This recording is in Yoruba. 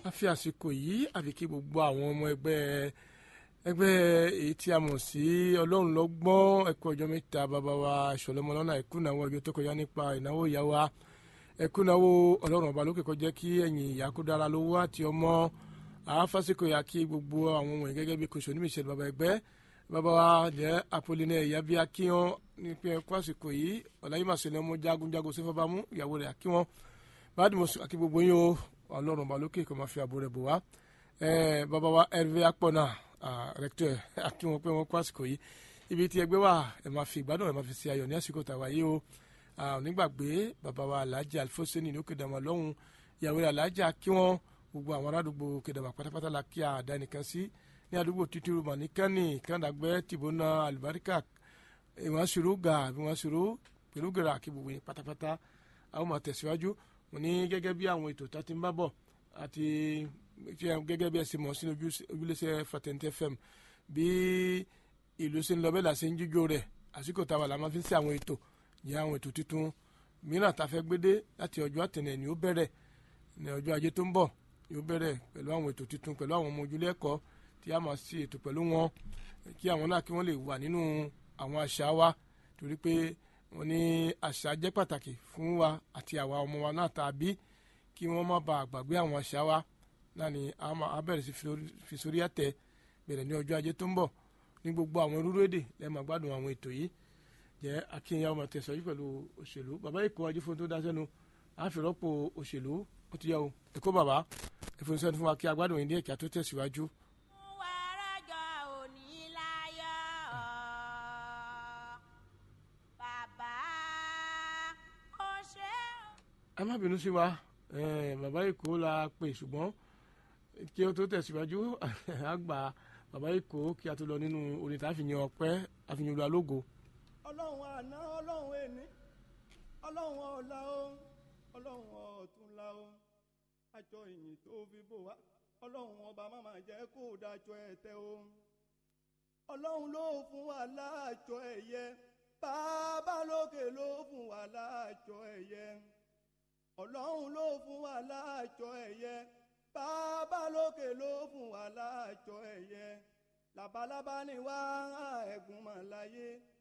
a fi àsìkò yìí àfi kí gbogbo àwọn ọmọ ẹgbẹ́ ẹgbẹ́ èyí tí a mọ̀ sí ọlọ́run lọ́gbọ́n ẹ̀kú ọjọ́ mẹ́ta bàbá wa ìṣọ̀lọ́mọ lọ́nà ìkúnàwó ọjọ́ tó kọjá nípa ìnáwó ìyá wa ẹ̀kúnàwó ọlọ́run ọba lókè kọjá kí ẹ̀yìn ìyá kó dára lówó àti ọmọ àáfàsìkò yà kí gbogbo àwọn ọmọ gẹ́gẹ́ bí kòsò ní ìṣẹ̀lẹ̀ bàbá ẹgbẹ́ bàbá wa jẹ́ àpòlínà ẹ̀yà bí akíyan nípa ẹ̀kú àsìkò yìí ọ̀làyìmàṣẹ́lẹ̀ ọmọ jagunjagun sífọ́bámú ìyàwó rẹ̀ akíwọn bàdìmọ̀sùn àti gbogbo yín o ọlọ́run ọba lókè kò máa fi àbò rẹ̀ bò wá bàbá wa hervé akpọ̀nà rẹ̀kítọ̀ àti wọn pé wọ́n kó àsìkò yìí ibi tí ẹgbẹ́ wà ẹ̀ máa fi ìgbádùn ẹ̀ máa fi ṣe ayọ̀ ní àsìkò tàwa yìí o nígbàgbé bàbá wa alhaji alfoseni ní òkèdàmà lọ́hùn ìyàwó rẹ̀ alhaji kí wọ́n gbogbo àwọn aládùúgbò òkèdàmà pátápátá la kí àdá nìkan sí ní àdúgbò títí rúmà ní kánì kàndàgbẹ́ tìbónà àlùbáríkà ìwọ̀n ṣòro gà ìwọ̀n ṣòro pẹ̀lú gèrè àkí gbogbo yẹn pátápátá àwọn máa tẹ̀síwájú mo ní gẹ́gẹ́ bí àwọn ètò tó ti ń bá bọ̀ àti gẹ́gẹ́ bí ẹ ṣe mọ̀ sínú ojúlẹ̀ṣẹ̀ fatẹ́ntẹ́ fm bí ìlú ṣe ń lọ bẹ́ẹ̀ là ṣe ń jíjó rẹ̀ àsìkò táwa la máa fi ń ṣe àwọn ètò ní àwọn ètò tuntun mìíràn tá a fẹ́ gbédé láti ọjọ́ àtẹ̀nẹ̀ ni ó bẹ̀rẹ̀ ní ọjọ́ ajé tó ń bọ̀ ni ó bẹ̀rẹ̀ pẹ̀lú àwọn ètò tuntun pẹ̀lú àwọn ọmọ ojúlé ẹ̀kọ́ tí a máa ṣe ètò pẹ̀lú wọn kí àwọn náà kí wọ́n lè wà nínú àwọn àṣà wa torí pé wọ́n ní àṣà jẹ́ pàtàkì fún wa àti àwa ọmọ wa náà tàbí kí wọ́n má bàa gbàgbé àwọn àṣà wa náà ni a bẹ̀rẹ̀ sí fi sórí àtẹ bẹ̀rẹ̀ ní ọjọ́ ajé tó ń bọ̀ ní gbogbo àwọn rúrú èdè lẹ́ẹ̀ máa gbádùn àwọn ètò yìí jẹ́ akínyà ọmọ tẹ̀sán yìí pẹ̀lú òṣèlú bàbá èkó ajífóhun tó dá sẹ́nu àfìrọ́pò òṣèlú ó ti yẹ o èkó bàbá ìfúnṣẹ́ fún wa kí agbádùn yìí ní ẹ̀ka tó tẹ̀síwájú. ẹ má bínú sí wa bàbá èkó la pè ṣùgbọ́n kí ó tó tẹ̀síwájú àgbà bàbá èkó kí a tó lọ nínú orin tá a fi yan ọpẹ́ àfihàn olú alógo. ọlọ́run àná ọlọ́run ẹni ọlọ́run ọ̀la o ọlọ́run ọ̀túnla o àjọ ìyìn tó fi bò wá ọlọ́run ọba máma jẹ́ kó dájọ́ ẹ̀tẹ́ o ọlọ́run ló fún wa láàjọ ẹ̀yẹ bàbá lókè ló fún wa láàjọ ẹ̀yẹ ọlọ́run ló fún wa láàjọ ẹ̀yẹ bàbá lókè ló fún wa láàjọ ẹ̀yẹ labalábá ni wá ẹ̀gún mọ̀ láyé